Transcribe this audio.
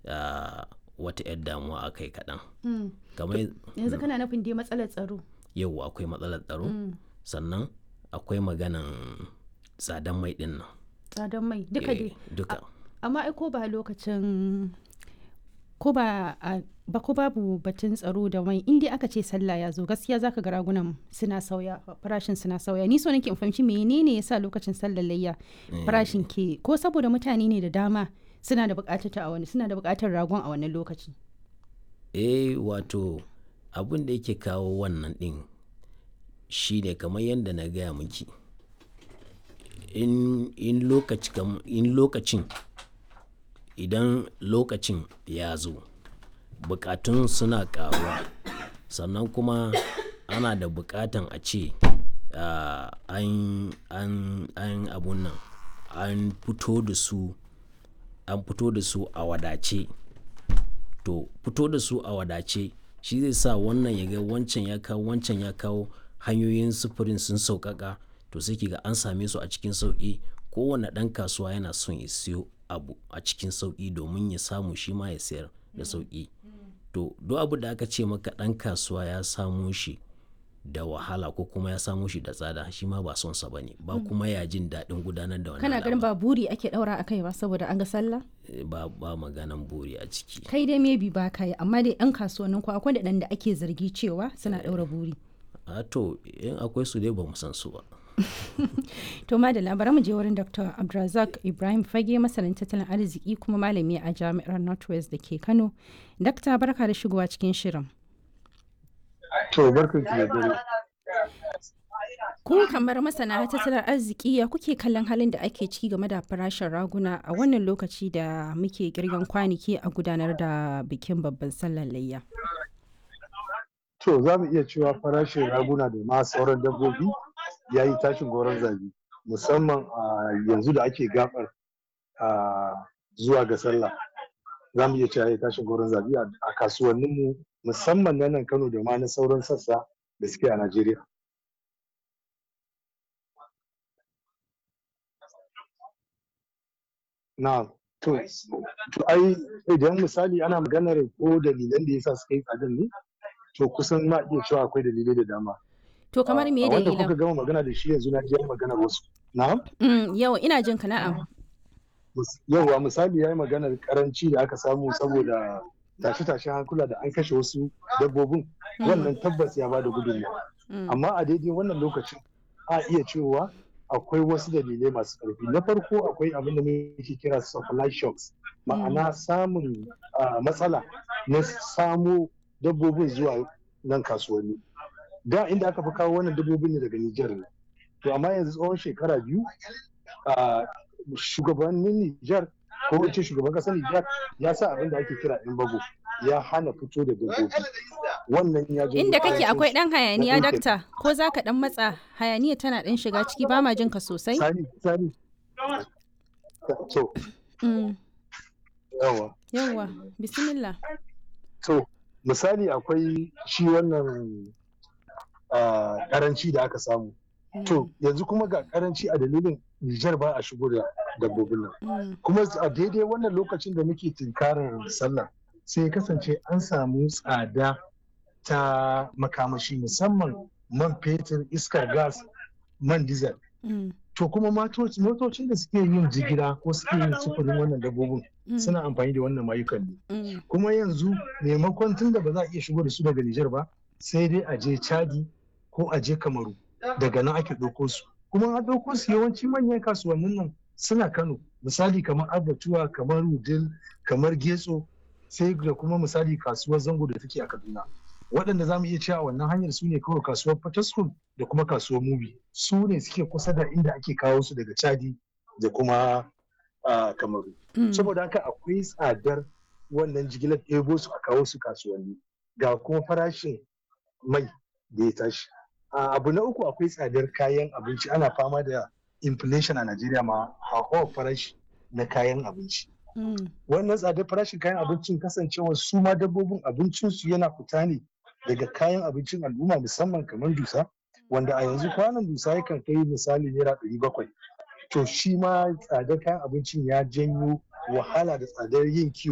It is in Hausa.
ah, wata 'yar damuwa a kai kaɗan Mm. kamar yanzu kana nufin dai matsalar tsaro yau akwai matsalar tsaro Mm. sannan akwai maganan tsadan mai ɗin nan tsadar mai duka Eh, dai duka amma ai ko ba lokacin ko ba a ba ko babu batun tsaro da mai in dai aka ce sallah ya zo gaskiya zaka ga ragunan suna sauya farashin suna sauya ni so nake in fahimci menene yasa lokacin sallar layya farashin ke ko saboda mutane ne da dama suna da bukatar ta a wani suna da bukatar ragon a wannan lokaci eh wato abin da yake kawo wannan ɗin shi ne kamar yadda na gaya miki in, in, lokaci, kam- in lokacin idan lokacin ya zo bukatun suna karuwa sannan kuma ana da bukatan a ce ah, an an an abun nan an fito da su an fito da su a wadace to fito da su a wadace shi zai sa wannan ya ga wancan ya kawo wancan ya kawo hanyoyin sufurin sun sauƙaƙa to sai ki ga an same su a cikin sauƙi kowane ɗan kasuwa yana son ya siyo abu a cikin sauƙi domin ya samu shi ma ya sayar da sauƙi to duk abu da aka ce maka ɗan kasuwa ya samo shi da wahala ko kuma ya samo shi da tsada shi ma ba son sa bane ba kuma ya jin daɗin gudanar da wannan kana ganin al'amari. ba buri ake daura akai ba saboda an ga sallah Eh, ba ba maganan buri a ciki kai dai maybe ba ka yi amma dai yan kasuwannin ku akwai da da ake zargi cewa suna daura buri a to in akwai su dai ba mu san su ba To madalla bari mu je wurin Dr. Abdulrazak Ibrahim Fage masanin tattalin arziki kuma malami a Jami'ar Northwest da ke Kano. Dakta barka da shigowa cikin shirin. To barkan ki da dare. Ku kamar masana tattalin arziki ya kuke kallon halin da ake ciki game da farashin raguna a wannan lokaci da muke kirgan kwanaki a gudanar da bikin babban sallar layya. To za mu iya cewa farashin raguna da ma sauran dabbobi ya yi tashin goron zabi musamman a yanzu da ake gabar a zuwa ga sallah. Za mu iya cewa ya yi tashin goron zabi a a kasuwanninmu musamman na nan Kano da ma na sauran sassa da suke a Najeriya. Na to to ai idan misali ana maganar ko dalilan da yasa suka yi tsadan ne to kusan ma iya cewa akwai dalilai da dama. To kamar me A wanda kuka dalilan? gama magana da shi yanzu na ji yayi maganar wasu. Na'am. Mm, yau ina jin ka na'am. Mis- Yauwa misali ya yi maganar karanci da aka samu saboda tashe-tashen hankula da an kashe wasu dabbobin wannan tabbas ya bada gudunmawa. Mm, Amma a daidai wannan lokacin a iya cewa akwai wasu dalilai masu ƙarfi. Na farko akwai abin da muke kira supply shocks ma'ana samun ah, matsala na samo dabbobin zuwa nan kasuwanni. Da inda aka fi kawo wannan dabbobin ne daga Nijar ne. To amma yanzu tsawon shekara biyu ah, shugabannin Nijar ko wace shugaban ƙasar Nijar ya sa abin da ake kira bago ya hana fito da dabbobi. Wannan ya janyo Inda kake ƙarancin akwai ɗan hayaniya ɗauke. dakta ko za ka ɗan matsa hayaniya tana ɗan shiga ciki ba ma jin ka sosai? Sani, sani. To, Mm, yawa. yawwa bismillah. To, misali akwai shi wannan ah, karanci da aka samu. To, yanzu kuma ga karanci a dalilin Nijar ba a shigo da dabbobin nan. Mm, Kuma a daidai wannan lokacin da muke tunkarar sallah sai ya kasance an samu tsada ta makamashi musamman man fetur, iskar gas, man diesel. mm, To kuma matoci- motocin da suke yin jigila ko suke yin sufurin wannan dabbobin mm, suna amfani da wannan mayukan ne. mm, kuma yanzu maimakon tun da ba za a iya shigo da su daga Nijar ba sai dai a je Chadi ko a je Kamaru daga nan ake ɗauko su kuma an ɗauko su yawanci manyan kasuwannin nan suna Kano misali kamar Abatuwa kamar Wudil kamar Getso sai da kuma misali kasuwar Zango da take a Kaduna waɗanda za mu iya cewa wannan hanyar su ne kawai kasuwar Fataskun da kuma kasuwar Mubi su ne suke kusa da inda ake kawo su daga Chadi da kuma ah, Kamaru mm. saboda haka akwai tsadar wannan jigilar ɗebo su a kawo su kasuwanni ga kuma farashin mai da ya tashi A abu na uku akwai tsadar kayan abinci ana fama da inflation a najeriya ma hauhawar farashi na kayan abinci Mm, wannan tsadar farashin kayan abincin kasancewa su ma dabbobin abincinsu yana fita ne daga kayan abincin al'umma musamman kamar dusa wanda a yanzu kwanan dusa yakan kai misali naira ɗari bakwai to shi ma tsadar kayan abincin ya janyo wahala da tsadar yin kiwo